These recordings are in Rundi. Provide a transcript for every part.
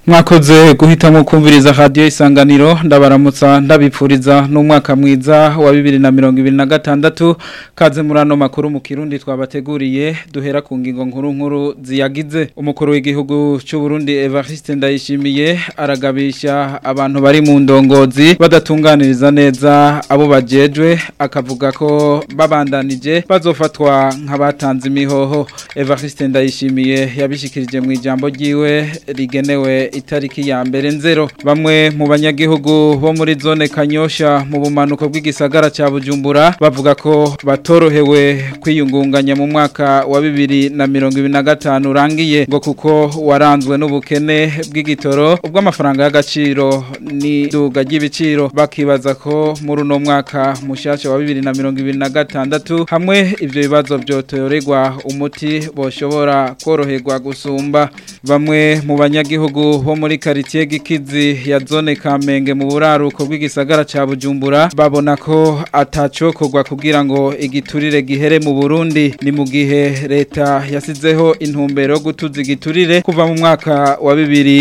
mwakoze guhitamo kumviriza radio isanganiro ndabaramutsa ndabipfuriza n'umwaka mwiza wa 2026 kaze murano makuru mu kirundi twabateguriye duhera ku ngingo nkuru nkuru ziyagize umukuru w'igihugu cy'u Burundi Evariste Ndayishimiye aragabisha abantu bari mu ndongozi badatunganiriza neza abo bajejwe akavuga ko babandanije bazofatwa nk'abatanze imihoho Evariste Ndayishimiye yabishikirije mu ijambo ryiwe rigenewe itariki ya mbere nzero bamwe mu banyagihugu bo muri zone kanyosha mu bumanuko bw'igisagara cya bujumbura bavuga ko batorohewe kwiyungunganya mu mwaka wa bibiri na mirongo ibiri na gatanu urangiye ngo kuko waranzwe n'ubukene bw'igitoro ubwo amafaranga y'agaciro n'iduga ry'ibiciro bakibaza ko muri uno mwaka mushyashya wa bibiri na mirongo ibiri na gatandatu hamwe ibyo bibazo byotorerwa umuti boshobora koroherwa gusumba bamwe mu banyagihugu bo muri quartier gikizi ya zone Kamenge mu buraruko bw'igisagara ca Bujumbura babona ko atacokorwa kugira ngo igiturire gihere mu Burundi ni mu gihe leta yasizeho intumbero gutuza igiturire kuva mu mwaka wa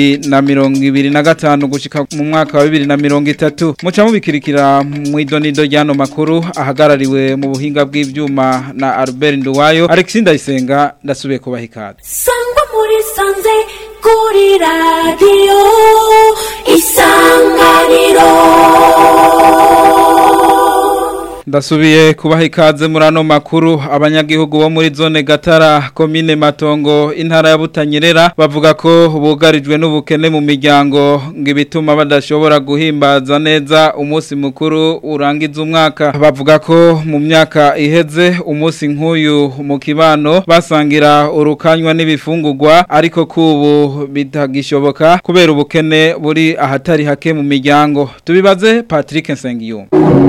2025 gushika mu mwaka wa 2030 muca mubikirikira mu idonido ryano makuru ahagarariwe mu buhinga bw'ivyuma na Albert Nduwayo Alexis Ndayisenga ndasubiye kubaha ikaze sangwa muri sanze kuri radiyo isanganiro ndasubiye kubaha ikaze muri ano makuru abanyagihugu bo muri zone gatara komine matongo intara ya butanyerera bavuga ko bugarijwe n'ubukene mu miryango ngo ibituma badashobora guhimbaza neza umunsi mukuru urangiza umwaka bavuga ko mu myaka iheze umunsi nk'uyu mu kibano basangira urukanywa n'ibifungurwa ariko kubu bitagishoboka kubera ubukene buri ahatari hake mu miryango tubibaze Patrick Nsengiyumva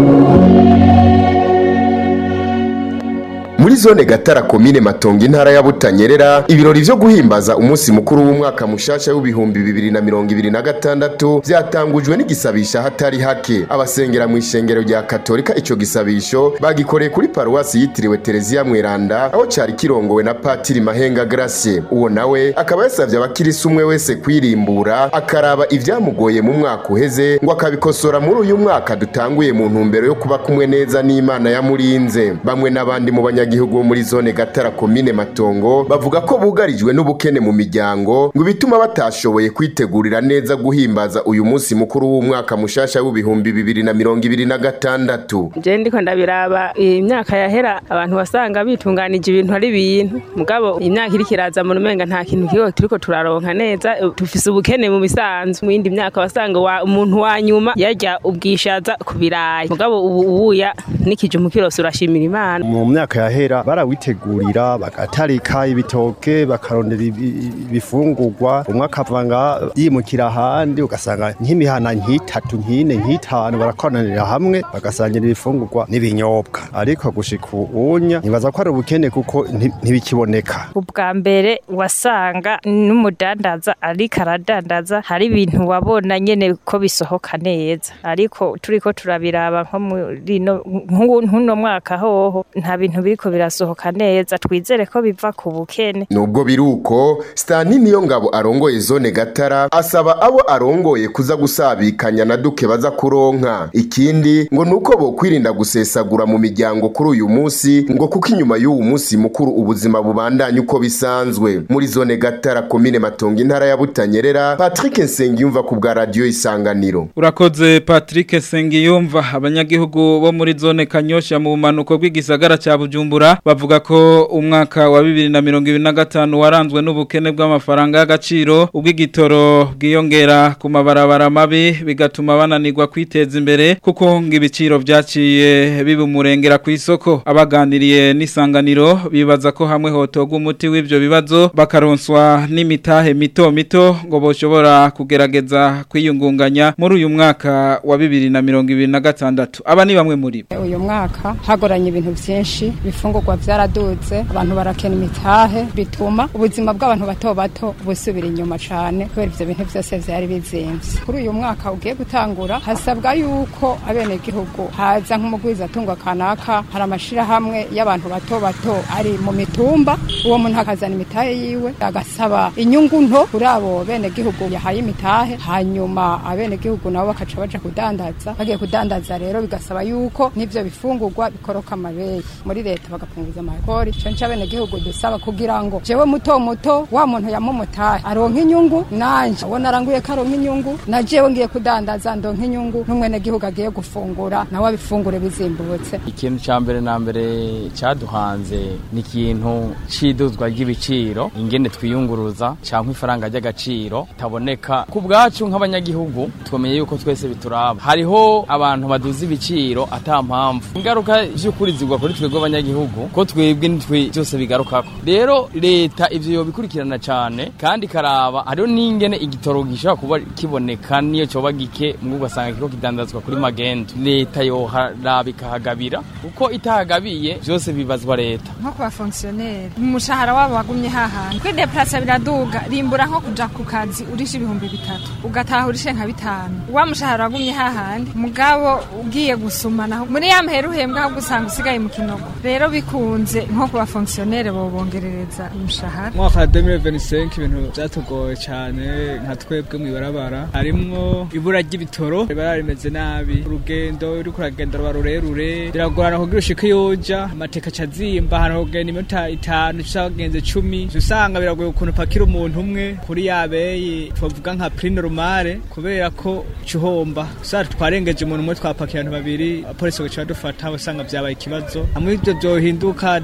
muri zone gatara komine matongo intara ya butanyerera ibirori vyo guhimbaza umunsi mukuru w'umwaka mushasha w'ibihumbi bibiri na mirongo ibiri na gatandatu vyatangujwe n'igisabisha hatari hake abasengera mu ishengero rya katolika ico gisabisho bagikoreye kuri paruwasi yitiriwe tereziya mweranda aho cari kirongowe na patiri mahenga gracie uwo nawe akaba yasavye abakirisi umwe wese kwirimbura akaraba ivyamugoye mu mwaka uheze ngo akabikosora muri uyu mwaka dutanguye mu ntumbero yo kuba kumwe neza n'imana yamurinze bamwe n'abandi mu banyagihugu abanyagihugu bo muri zone gatara komine matongo bavuga ko bugarijwe n'ubukene mu miryango ngo bituma batashoboye kwitegurira neza guhimbaza uyu munsi mukuru w'umwaka mushasha w'ibihumbi bibiri na mirongo ibiri na gatandatu je ndiko ndabiraba imyaka yahera abantu wasanga bitunganije ibintu ari ibintu mugabo imyaka iri kiraza mu rumenga nta kintu kiho turiko turaronka neza tufise ubukene mu misanzu mu yindi myaka wasanga wa, umuntu wa nyuma yarya ubwishaza ku birayi mugabo ubu ubuya nikije umukirose urashimira imana mu myaka yahera barawitegurira bagatarika ibitoke bakarondera ibifungurwa umwe akavanga yimukira ahandi ugasanga nk'imihana nk'itatu nk'ine nk'itanu barakoranira hamwe bagasangira ibifungurwa n'ibinyobwa ariko gushika ubunya nibaza ko ari ubukene kuko ntibikiboneka ubwa mbere wasanga n'umudandaza ariko aradandaza hari ibintu wabona nyene ko bisohoka neza ariko turiko turabiraba nko muri nk'uno mwaka hoho nta bintu biriko birasohoka neza twizere ko biva ku bukene nubwo biruko Stani niyo ngabo arongoye zone gatara asaba abo arongoye kuza gusabikanya na duke baza kuronka ikindi ngo nuko bo kwirinda gusesagura mu miryango kuri uyu munsi ngo kuko inyuma y'uwu munsi mukuru ubuzima bubandanye uko bisanzwe muri zone gatara komine matongo intara ya butanyerera Patrick Nsengiyumva ku bwa radio isanganiro urakoze Patrick Nsengiyumva abanyagihugu bo muri zone kanyosha mu bumanuko bw'igisagara cya Bujumbura bavuga ko umwaka wa 2025 waranzwe n'ubukene bw'amafaranga y'agaciro ubw'igitoro bwiyongera ku mabarabara mabi bigatuma bananirwa kwiteza imbere kuko ngo ibiciro byaciye bibumurengera ku isoko abaganiriye n'isanganiro bibaza ko hamwe hotoga umuti w'ivyo bibazo bakaronswa n'imitahe mito mito ngo boshobora kugerageza kwiyungunganya muri uyu mwaka wa 2026 aba ni bamwe muri bo uyu mwaka hagoranye ibintu byinshi ibifungurwa byaraduze abantu barakena imitahe bituma ubuzima bw'abantu bato bato busubira inyuma cyane kubera ibyo bintu byose byari bizimvye kuri uyu mwaka ugiye gutangura hasabwa yuko abenegihugu haza nk'umugwizatunga kanaka hari amashirahamwe y'abantu bato bato ari mu mitumba uwo muntu akazana imitahe yiwe agasaba inyungu nto kuri abo benegihugu yahaye imitahe hanyuma abenegihugu nabo bakaca baja kudandaza bagiye kudandaza rero bigasaba yuko n'ivyo bifungurwa bikoroka amabeyi muri leta bagapunguza amakori ico nico abenegihugu dusaba kugira ngo jewe muto muto wa muntu yamumutahe aronka inyungu nanje uwo naranguye ko aronka inyungu na jewe ngiye kudandaza ndonka inyungu n'umwenegihugu agiye gufungura nawe abifungure bizimbutse ikintu ca mbere na mbere caduhanze ni ikintu c'iduzwa ry'ibiciro ingene twiyunguruza canke ifaranga ry'agaciro taboneka ku bwacu nk'abanyagihugu twamenye yuko twese bituraba hariho abantu baduza ibiciro ata mpamvu ingaruka vy'ukuri zigwa kuri twebwe abanyagihugu ko twebwe nitwe byose bigarukako rero leta ivyo yobikurikirana cane kandi karaba hariho n'ingene igitoro gishobora kuba kiboneka niyo coba gike mubwo ugasanga kiko kidandazwa kuri magendo leta yoharaba ikahagabira kuko itahagabiye vyose bibazwa leta nko ku bafongisiyoneri umushahara wabo wagumye hahandi kwideplasa biraduga rimbura nko kuja ku kazi urisha ibihumbi bitatu ugataha urishe nka bitanu wa mushahara wagumye hahandi mugabo ugiye gusumana muri ya mpera uhembwa ahubwo usanga usigaye mu kinogo rero bikunze nko ku bafongisiyoneri bobongerereza umushahara mwaka wa 2025 ibintu byatugoye cyane nka twebwe mu ibarabara harimwo ibura ry'ibitoro ibarabara rimeze nabi urugendo uri kuragenda ruba rurerure biragorana kugira ushike yoja amateka acazimba ahantu kugenda iminota itanu usagenze cumi usanga biragoye ukuntu upakira umuntu umwe kuri yabeyi twavuga nka prix normale kubera ko cuhomba usanga twarengeje umuntu umwe twapakiye abantu babiri apolisi bagaca badufata usanga vyabaye ikibazo hamwe ivyo vyohinduka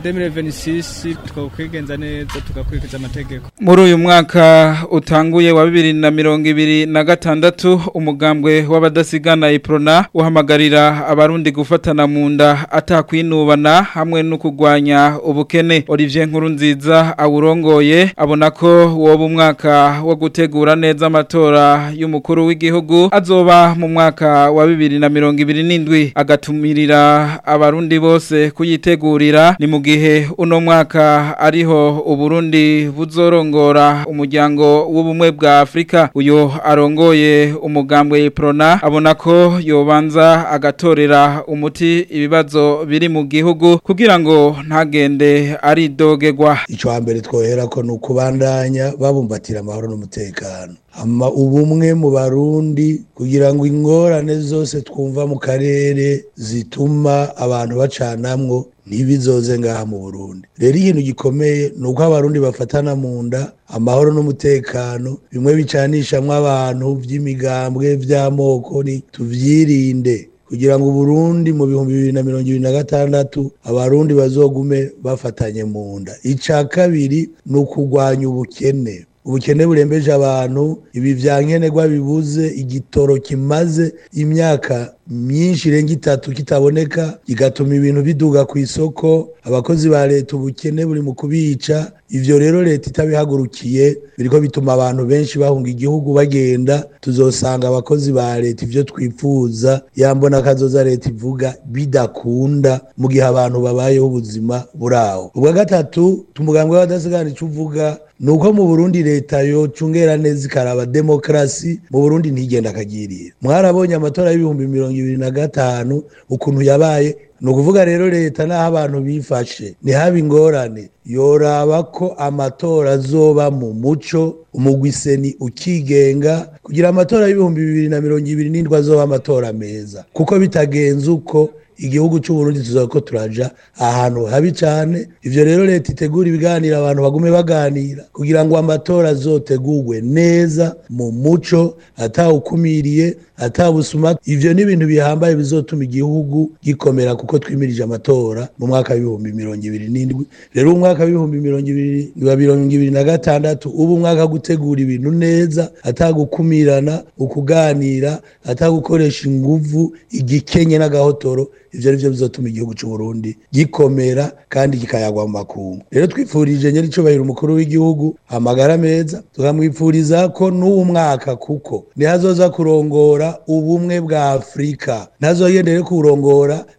2026 twokwigenza neza tugakurikiza amategeko muri uyu mwaka utanguye wa bibiri na mirongo ibiri na gatandatu umugambwe w'abadasigana iprona uhamagarira abarundi gufatana mu nda atakwinubana hamwe no kurwanya ubukene Olivier Nkurunziza awurongoye abona ko woba umwaka wo gutegura neza amatora y'umukuru w'igihugu azoba mu mwaka wa bibiri na mirongo ibiri n'indwi agatumirira abarundi bose kuyitegurira ni mu gihe uno mwaka ariho uburundi buzorongora umuryango w'ubumwe bwa Afrika uyo arongoye umugambwe Prona abona ko yobanza agatorera umuti ibibazo biri mu gihugu kugira ngo ntagende ari dogegwa ico hambere twohera ko nukubandanya babumbatira amahoro n'umutekano ama ubumwe mu barundi kugira ngo ingorane zose twumva mu karere zituma abantu bacanamwo ntibizoze ngaha mu Burundi rero ikintu gikomeye ni uko abarundi bafatana mu nda amahoro n'umutekano bimwe bicanishamwo abantu vy'imigambwe vy'amoko ni tuvyirinde kugira ngo Burundi mu bihumbi bibiri na mirongo ibiri na gatandatu abarundi bazogume bafatanye mu nda ica kabiri ni ukugwanya ubukene ubukene burembeje abantu ibi vya nkenerwa bibuze igitoro kimaze imyaka myinshi irenga itatu kitaboneka kigatuma ibintu biduga ku isoko abakozi ba leta ubukene buri mu kubica ivyo rero leta itabihagurukiye biriko bituma abantu benshi bahunga igihugu bagenda tuzosanga abakozi ba leta ivyo twifuza yambona kazoza leta ivuga bidakunda mu gihe abantu babayeho ubuzima buraho ubwa gatatu tumugambwe w'abadasigana ico uvuga nuko mu Burundi leta yo cungera neza ikaraba demokrasi mu Burundi ntigenda akagirira mwarabonye amatora y'ibihumbi mirongo ibiri na gatanu ukuntu yabaye ni ukuvuga rero leta n'aho abantu bifashe ntihaba ingorane yoraba ko amatora azoba mu muco umugwiseni ukigenga kugira amatora y'ibihumbi bibiri na mirongo ibiri n'indwi azoba amatora meza kuko bitagenze uko igihugu cy'uburundi tuzaba ko turaja ahantu habi cyane ivyo rero leta itegura ibiganiro abantu bagume baganira kugira ngo amatora azotegurwe neza mu muco atawukumiriye atawusuma ivyo ni ibintu bihambaye bizotuma igihugu gikomera kuko twimirije amatora mu mwaka w'ibihumbi mirongo ibiri n'indwi rero umwaka w'ibihumbi mirongo ibiri wa mirongo ibiri na gatandatu ubu umwaka wo gutegura ibintu neza atagukumirana ukuganira atagukoresha inguvu igikenye n'agahotoro ivyo arivyo bizotuma igihugu c'u Burundi gikomera kandi kikayagwa mu makungu rero twifurije nyeri cubahiro umukuru w'igihugu amagara meza tukamwifuriza ko n'uwo mwaka kuko nihazoza kurongora ubumwe bwa Afrika ntazogendere kurongora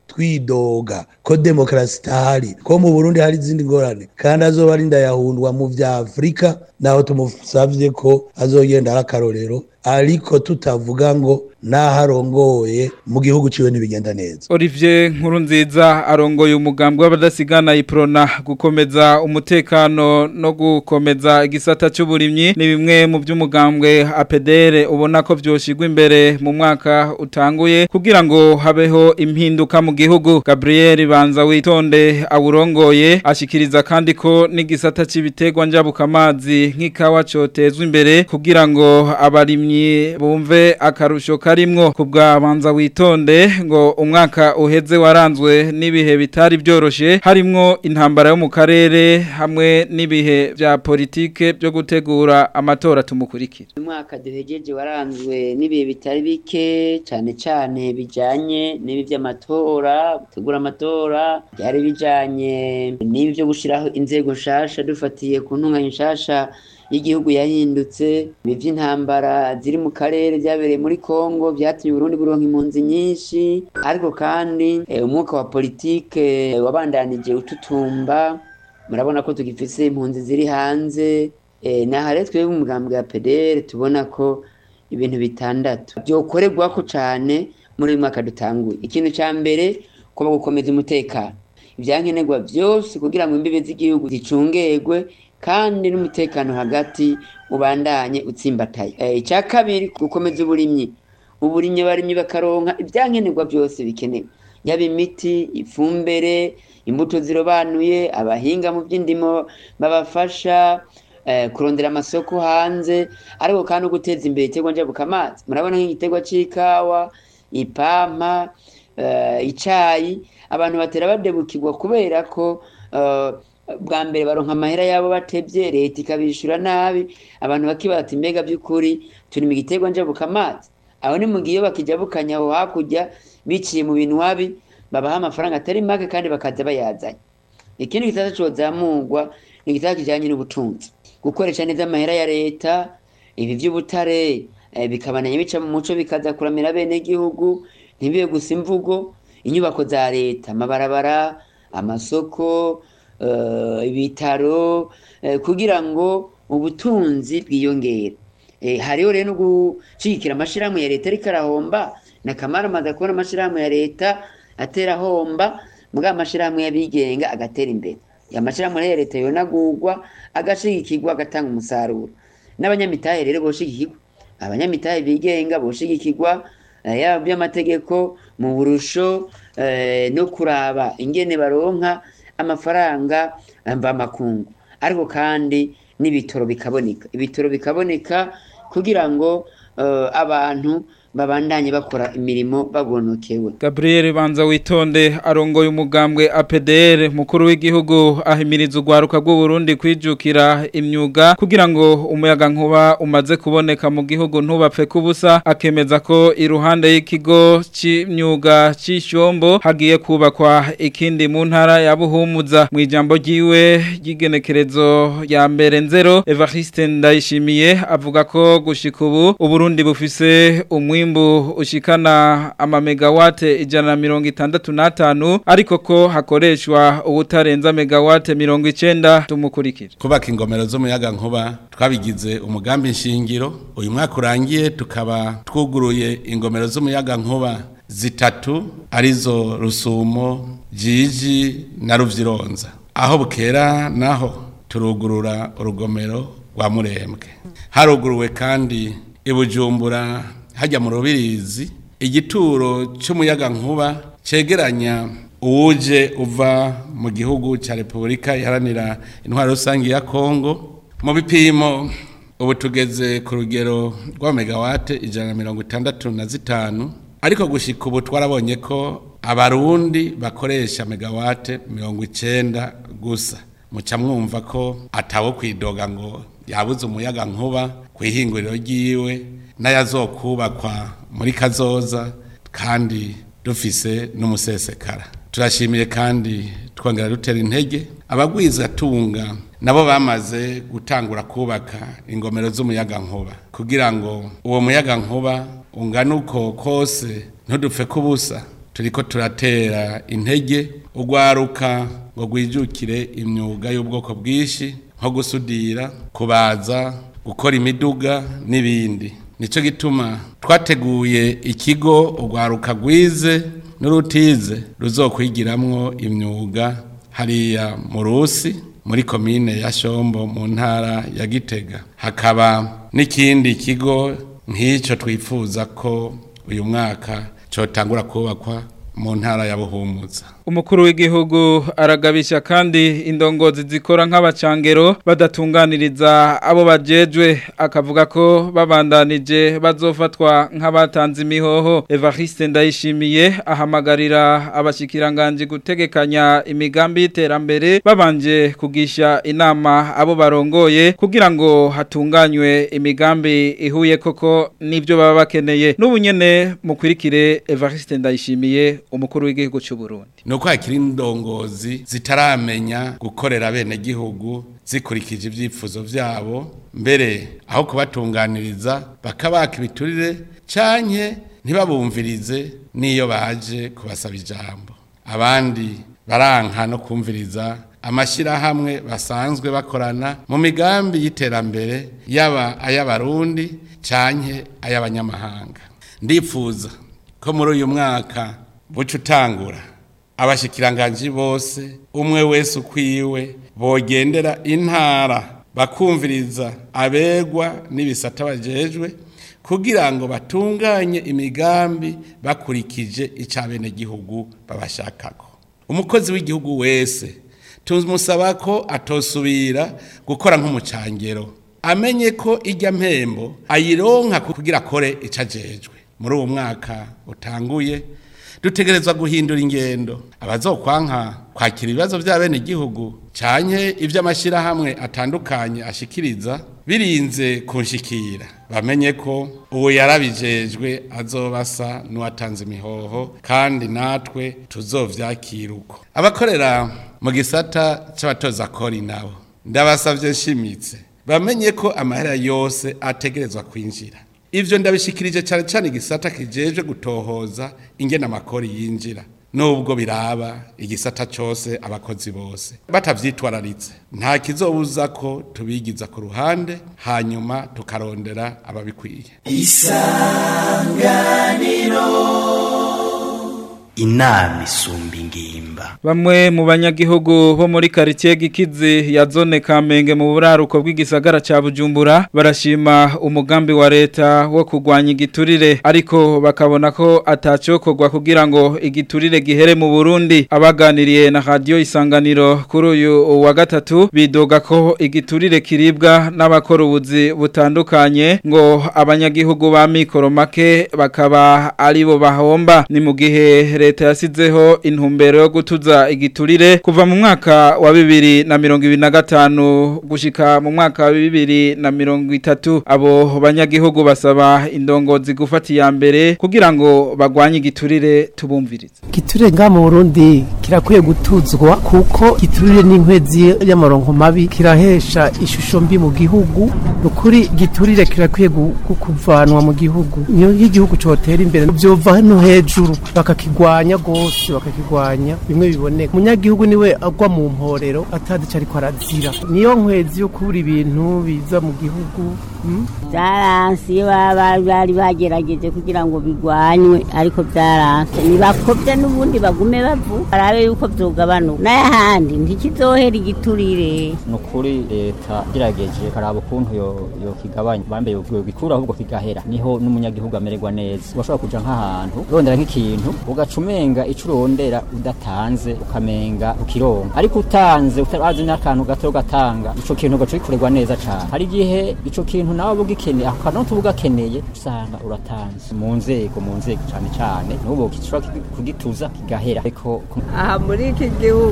twidoga ko demokarasi itahari ko mu burundi hari izindi ngorane kandi azoba ari ndayahundwa mu vya afurika naho tumusavye ko azogenda ari akarorero ariko tutavuga ngo naho arongoye mu gihugu ciwe ntibigenda neza Olivier Nkurunziza arongoye umugambwe w'abadasigana iprona gukomeza umutekano no gukomeza igisata cy'uburimyi ni bimwe mu by'umugambwe APDR ubona ko vyoshigwa imbere mu mwaka utanguye kugira ngo habeho impinduka mu gihugu Gabriel Banza witonde awurongoye ashikiriza kandi ko n'igisata cy'ibiterwa njabukamazi nk'ikawa cotezwa imbere kugira ngo abarimyi bumve akarusho karimwo kubwa banza witonde ngo umwaka uheze waranzwe n'ibihe bitari byoroshe harimwo intambara yo mu karere hamwe n'ibihe vya politike byo gutegura amatora tumukurikira umwaka duhejeje waranzwe n'ibihe bitari bike cyane cyane bijanye n'ibi by'amatora gutegura amatora byari bijanye n'ibi byo gushiraho inzego nshasha dufatiye ku ntunganya nshasha y'igihugu yahindutse ibi by'intambara ziri mu karere byabereye muri Kongo byatumye Burundi buronka impunzi nyinshi ariko kandi eh, umwuka wa politike eh, wabandanije ututumba murabona ko tugifise impunzi ziri hanze eh, naha rero twebwe umugambwe wa PDR tubona ko ibintu bitandatu byokorerwa ko cane muri uyu mwaka dutanguye ikintu ca mbere kuba gukomeza umutekano ibyankenerwa byose kugira ngo imbibe z'igihugu zicungerwe kandi n'umutekano hagati ubandanye utsimbataye icya kabiri gukomeza uburimyi uburimyi abarimyi bakaronka ibyankenerwa byose bikenewe yaba imiti ifumbire imbuto zirobanuye abahinga mu by'indimo babafasha kurondera amasoko hanze ariko kandi no guteza imbere igiterwa njabukamazi murabona nk'igiterwa cy'ikawa ipampa icyayi abantu batera badebukirwa kubera ko bwa mbere baronka amahera yabo batebye leta ikabishyura nabi abantu bakibata imbega by'ukuri turi mu giterwa njabukamazi aho ni mu gihe iyo bakijabukanya aho hakurya biciye mu bintu wabi babaha amafaranga atari make kandi bakaza bayazanye ikindi gitata cyozamurwa ni igitata kijyanye n'ubutunzi gukoresha neza amahera ya leta ibi by'ubutare bikabananya bica mu muco bikaza kuramira bene gihugu ntibibe gusa imvugo inyubako za leta amabarabara amasoko ibitaro kugira ngo ubutunzi bwiyongere hariho rero no gushyigikira amashyirahamwe ya leta ariko arahomba na kamara amaze kubona amashyirahamwe ya leta atera ahomba mbwa amashyirahamwe y'abigenga agatera imbere amashyirahamwe ya leta yonagurwa agashyigikirwa agatanga umusaruro n'abanyamitahe rero boshigikirwa abanyamitahe bigenga boshigikirwa yaba by'amategeko mu burusho no kuraba ingene baronka amafaranga mvamakungu ariko kandi n'ibitoro bikaboneka ibitoro bikaboneka kugira ngo abantu babandanye bakora imirimo bagonokewe Gabriel Banza witonde arongoye umugambwe APDR mukuru w'igihugu ahimiriza ugwaruka rw'u Burundi kwijukira imyuga kugira ngo umuyaga nkuba umaze kuboneka mu gihugu ntubapfe kubusa akemeza ko iruhande y'ikigo c'imyuga c'ishombo hagiye kubakwa ikindi mu ntara ya Buhumuza mu ijambo ryiwe ry'igenekerezo ya mbere nzero Evariste Ndayishimiye avuga ko gushika ubu Uburundi bufise umwe umwimbu ushikana ama megawate ijana na mirongo itandatu n'atanu ariko ko hakoreshwa ubutarenza megawate mirongo icenda tumukurikira kubaka ingomero z'umuyaga nkuba twabigize umugambi nshingiro uyu mwaka urangiye tukaba twuguruye ingomero z'umuyaga nkuba zitatu arizo rusumo jiji na ruvyironza aho bukera naho turugurura urugomero rwa murembwe haruguruwe kandi ibujumbura hajya mu rubirizi igituro cy'umuyaga nkuba cegeranya uwuje uva mu gihugu cya repubulika iharanira intwaro rusange ya kongo mu bipimo ubu tugeze ku rugero rwa megawate ijana na mirongo itandatu na zitanu ariko gushyika ubu twarabonye ko abarundi bakoresha megawate mirongo icyenda gusa muca mwumva ko atawo kwidoga ngo yabuze umuyaga nkuba ku ihinguriro ryiwe n'ayazokubakwa muri kazoza kandi dufise n'umusesekara turashimiye kandi twongera dutera intege abagwiza tunga nabo bamaze gutangura kubaka ingomero z'umuyaga nkuba kugira ngo uwo muyaga nkuba ungana uko kose ntudupfe kubusa turiko turatera intege urwaruka ngo rwijukire imyuga y'ubwoko bwinshi nko gusudira kubaza gukora imiduga n'ibindi nicyo gituma twateguye ikigo urwaruka rwize n'urutize ruzokwigiramwo imyuga hariya mu rusi muri komine ya shombo mu ntara ya gitega hakaba n'ikindi kigo nk'icyo twifuza ko uyu mwaka cyotangura kubakwa mu ntara ya buhumuza umukuru w'igihugu aragabisha kandi indongozi zikora nk'abacangero badatunganiriza abo bajejwe akavuga ko babandanije bazofatwa nk'abatanze imihoho Evariste Ndayishimiye ahamagarira abashikiranganje gutegekanya imigambi y'iterambere babanje kugisha inama abo barongoye kugira ngo hatunganywe imigambi ihuye koko n'ibyo baba bakeneye n'ubunyene mukwirikire Evariste Ndayishimiye umukuru w'igihugu cy'u Burundi nuko hakiri indongozi zitaramenya gukorera bene gihugu zikurikije ibyifuzo byabo mbere aho kubatunganiriza bakabaka ibiturire canke ntibabumvirize n'iyo baje kubasaba ijambo abandi baranka no kumviriza amashyirahamwe basanzwe bakorana mu migambi y'iterambere yaba ay'abarundi canke ay'abanyamahanga ndifuza ko muri uyu mwaka buca utangura abashikiranganji bose umwe wese ukwiwe bogendera intara bakumviriza abegwa n'ibisata bajejwe kugira ngo batunganye imigambi bakurikije icabene gihugu babashakako umukozi w'igihugu wese tumusaba ko atosubira gukora nk'umucangero amenye ko ijya mpembo ayironka kugira akore icajejwe muri uwo mwaka utanguye dutegerezwa guhindura ingendo abazokwanka kwakira ibibazo bya bene igihugu canke ivy'amashirahamwe atandukanye ashikiriza birinze kunshikira bamenye ko uwo yarabijejwe azobasa n'uwatanze imihoho kandi natwe tuzovyakira uko abakorera mu gisata c'abatoza kori nabo ndabasavye nshimitse bamenye ko amahera yose ategerezwa kwinjira ivyo ndabishikirije cyane cyane igisata kijejwe gutohoza ingena amakori yinjira nubwo biraba igisata cyose abakozi bose batavyitwararitse nta kizobuza ko tubigiza ku ruhande hanyuma tukarondera ababikwiye inama isumba ingimba Bamwe mu banyagihugu bo muri quartier Gikizi ya zone Kamenge mu buraruko bw'igisagara ca Bujumbura barashima umugambi wa leta wo kugwanya igiturire ariko bakabona ko atacokorwa kugira ngo igiturire gihere mu Burundi abaganiriye na radio isanganiro kuri uyu wa gatatu bidoga ko igiturire kiribwa n'abakora ubuzi butandukanye ngo abanyagihugu ba mikoro make bakaba aribo bahomba ni mu gihe leta yasizeho intumbero yo gutuza igiturire kuva mu mwaka wa bibiri na mirongo ibiri na gatanu gushika mu mwaka wa bibiri na mirongo itatu abo banyagihugu basaba indongozi gufata iya mbere kugira ngo bagwanye igiturire tubumvirize igiturire ngaha mu burundi kirakwiye gutuzwa kuko igiturire n'inkwezi y'amaronko mabi kirahesha ishusho mbi mu gihugu ukuri igiturire kirakwiye gu- gu- kuvanwa mu gihugu niyo igihugu cyotera imbere byova hano hejuru bakakigwanya rwose bakakigwanya bimwe biboneka umunyagihugu niwe agwa mu mporero atazi icyo ariko arazira niyo nkwezi yo kubura ibintu biza mu gihugu mm? byaranse iyo baba bari bagerageje kugira ngo bigwanywe ariko byaranse ntibakobye n'ubundi bagume bavu barabe yuko byogabanuka n'ahandi ntikizohera igiturire ni ukuri leta igerageje karaba ukuntu yo- yokigabanya bambaye gikura ahubwo kigahera niho n'umunyagihugu amererwa neza urashobora kuja nk'ahantu urondera nk'ikintu ugaca umenga ico urondera udatanze ukamenga ukironka ariko utanze utabazi n'akantu gato ugatanga ico kintu ugaca ugikorerwa neza cane hari igihe ico kintu nawe uba ugikeneye ako kantu tuba ugakeneye usanga uratanze mu nzego mu nzego cane cane n'ubu gishobora kugituza kigahera ariko aha muri iki gihugu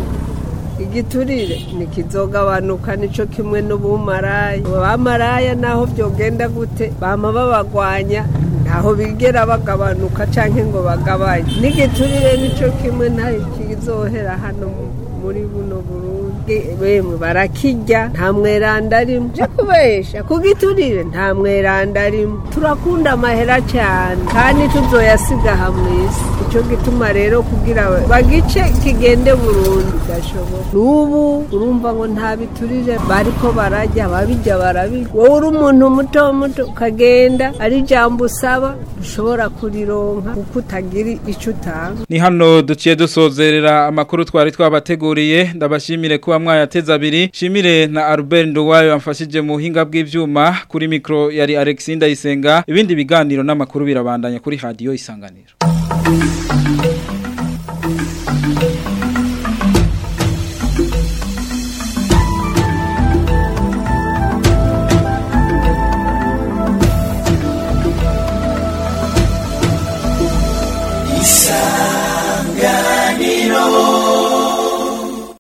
igiturire ntikizogabanuka nico kimwe n'ubumaraya abamaraya naho byogenda gute bama babagwanya ntaho bigera bagabanuka canke ngo bagabanye n'igiturire nico kimwe ntaho kizohera hano mu- muri buno burundi bemwe barakirya nta mweranda arimo je kubesha ku giturire nta mweranda arimo turakunda amahera cyane kandi tuzoyasiga aha mw'isi icyo gituma rero kugira bagice kigende burundu gashoboka n'ubu urumva ngo nta biturire bariko barajya babijya barabirya wowe uri umuntu muto muto ukagenda ari ijambo usaba ushobora kurironka kuko utagira icyo utanga Ni hano duciye dusozerera amakuru twari twabateguriye ndabashimire kuba mwayateza abiri shimire na Albert Nduwayo amfashije mu buhinga bw'ivyuma kuri micro yari Alexis Ndayisenga ibindi biganiro n'amakuru birabandanya kuri radio isanganiro